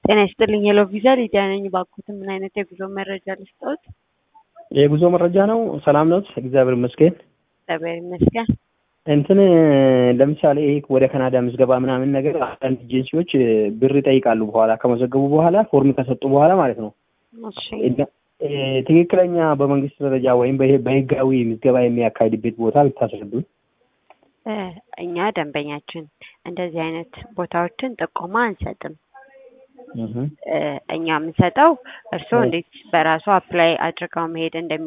ጤና ይስጥልኝ ሄሎ ቪዛ ሊዲያ ነኝ። እባክዎትን ምን አይነት የጉዞ መረጃ ልስጥዎት? የጉዞ መረጃ ነው። ሰላም ነው? እግዚአብሔር ይመስገን። እግዚአብሔር ይመስገን። እንትን ለምሳሌ ይሄ ወደ ካናዳ ምዝገባ ምናምን ነገር አንዳንድ ኤጀንሲዎች ብር ይጠይቃሉ። በኋላ ከመዘገቡ በኋላ ፎርም ከሰጡ በኋላ ማለት ነው። እሺ እ ትክክለኛ በመንግስት ደረጃ ወይም በህ- በህጋዊ ምዝገባ የሚያካሂድበት ቦታ ብታስረዱን። እ እኛ ደንበኛችን እንደዚህ አይነት ቦታዎችን ጥቆማ አንሰጥም። እህ እ እኛ የምንሰጠው እርስዎ እንዴት በራሱ አፕላይ አድርገው መሄድ እንደሚ